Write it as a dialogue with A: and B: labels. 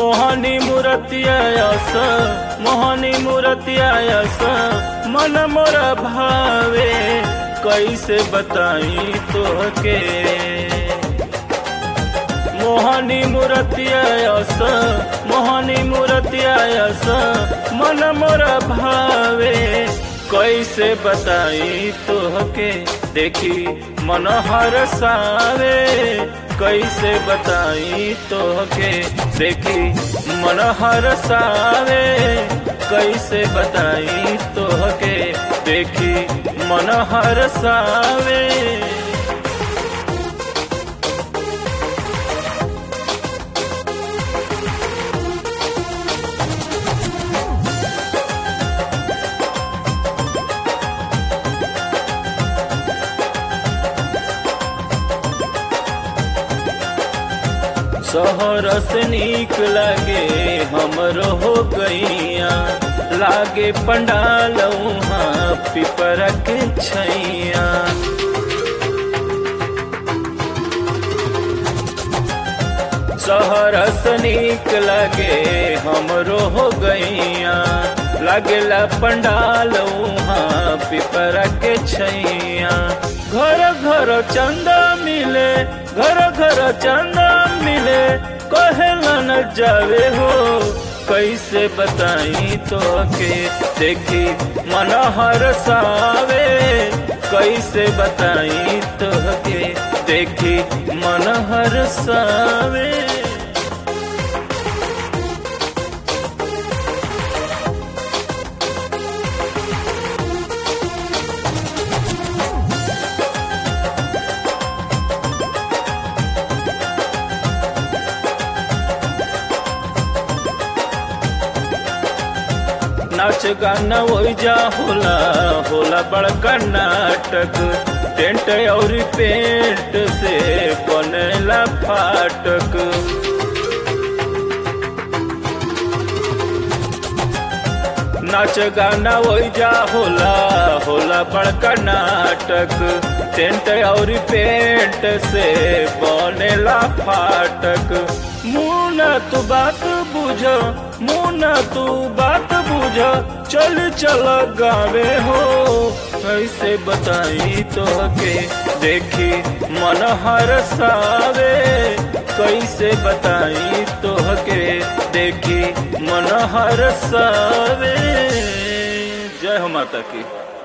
A: मोहनी मूर्तियास मोहनी मूर्तियास मन मोर भावे कैसे बताई तोहके मोहनी मूर्तियास मोहनी मूर्तियास मन मोर भावे कैसे बताई तोहके देखी मन हर सावे कैसे बताई तोहके देखी मन हर सावे कैसे बताई तोहके देखी मन हर सावे शहर से नीक लागे हमरो हो गैया लागे पंडाल वहाँ पिपर के छैया शहर से नीक लागे हमरो हो गैया लागेला पंडाल वहाँ पिपर के छैया घर घर चंदा मिले घर घर चंदा मिले कहेला न जावे हो कैसे बताई तो के देखी मन हर सावे कैसे बताई तो के देखी मन हर सावे नाच गाना ओइजा होला होला बड़का नाटक टेंट और पेंट से बनेला फाटक नाच गाना ओइजा होला होला बड़का नाटक टेंट और पेंट से बनेला फाटक मुना तू बात बुझ मुना तू बात बुझ चल चल गावे हो कैसे बताई तो के देखी मन हर सावे कैसे बताई तो के देखी मन हर सावे जय हो माता की